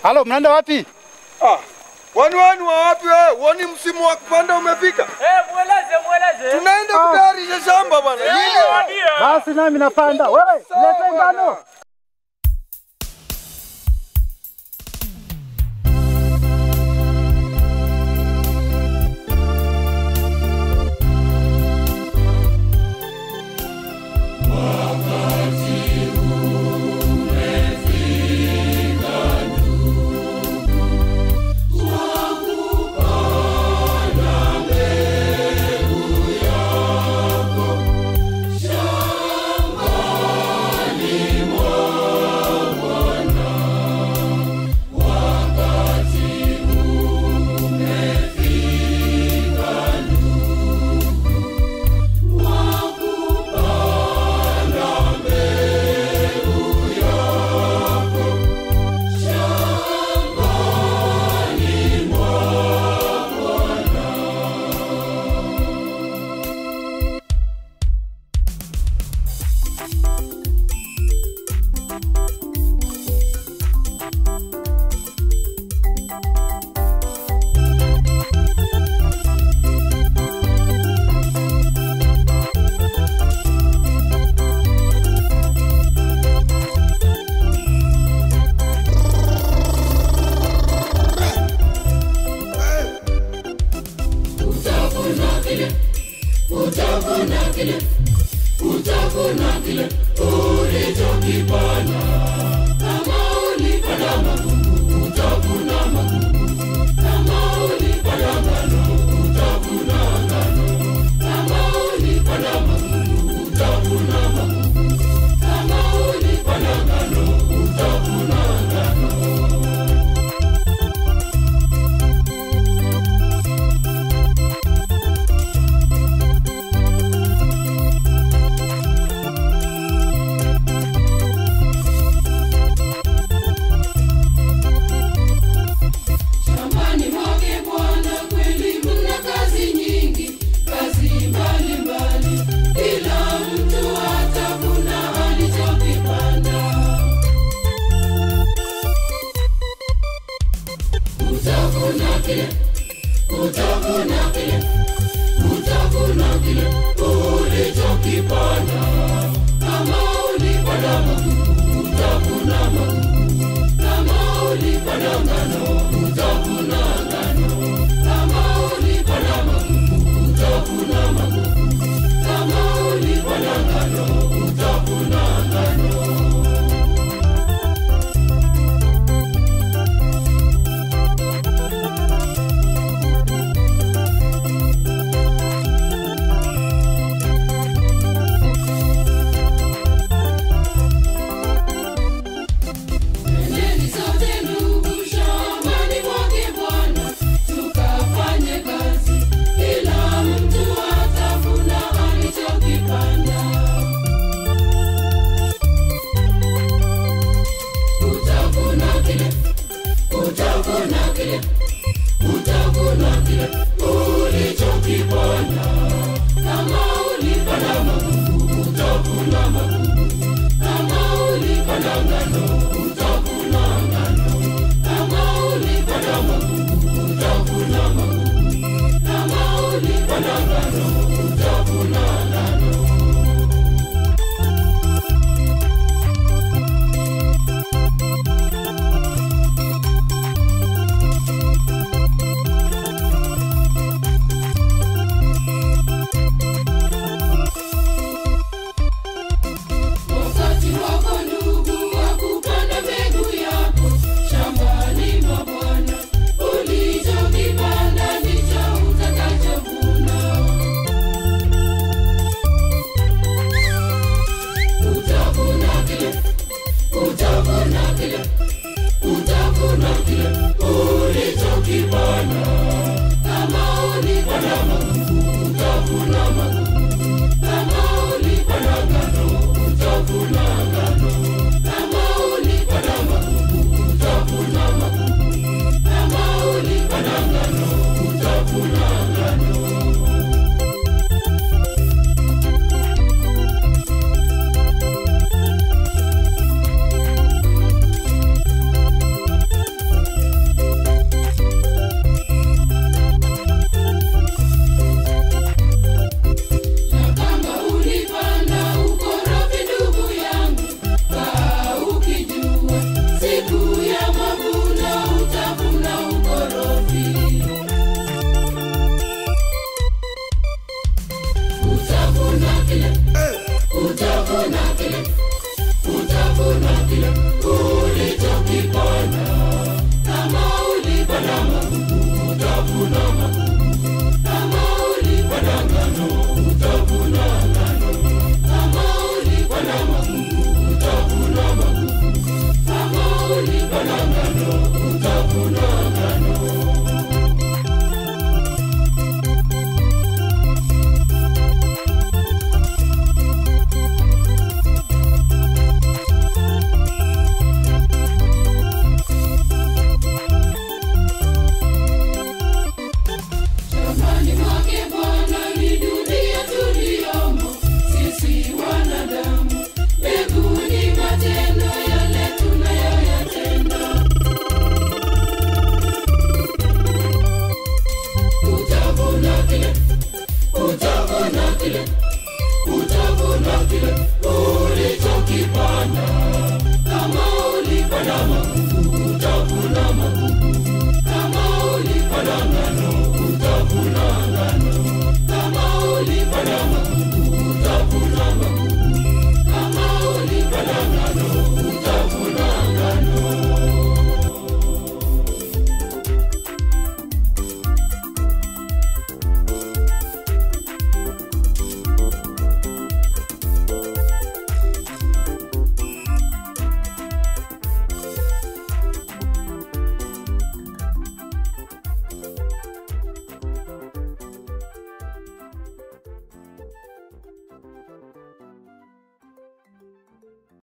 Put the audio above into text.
Halo, mnaenda wapi? Ah, wani wani wa wapi wewe? Wani msimu wa kupanda umefika? Eh, mweleze mweleze. Tunaenda kutayarisha shamba bwana. Eh, Hili wadia. Basi nami napanda. Wewe, leta ngano. Shambani mwake Bwana kweli mna kazi nyingi, kazi mbalimbali, kila mtu atavuna alichokipanda. Utavuna kile, utavuna kile, utavuna kile ulichokipanda. Kama ulipanda magugu, utavuna magugu. Kama ulipanda ngano, utavuna ngano. Kama ulipanda magugu, utavuna magugu. Kama ulipanda ngano, utavuna ngano. Nendeni sote ndugu shambani mwake Bwana, tukafanye kazi, kila mtu atavuna alichokipanda. Utavuna kile, utavuna kile, utavuna kile ulichokipanda. Kama ulipanda magugu, utavuna magugu. Kama ulipanda ngano, utavuna ngano. Kama ulipanda magugu, utavuna magugu. Kama ulipanda ngano, utavuna ngano. Wakati wako ndugu wa kupanda mbegu yako shambani mwa Bwana, ulichokipanda ndicho utakachovuna. Utavuna kile, utavuna kile, utavuna kile ulichokipanda. Kama ulipanda magugu, utavuna magugu. Kama ulipanda ngano, utavuna ngano. Kama ulipanda magugu, utavuna magugu. Kama ulipanda ngano, utavuna ngano. ngano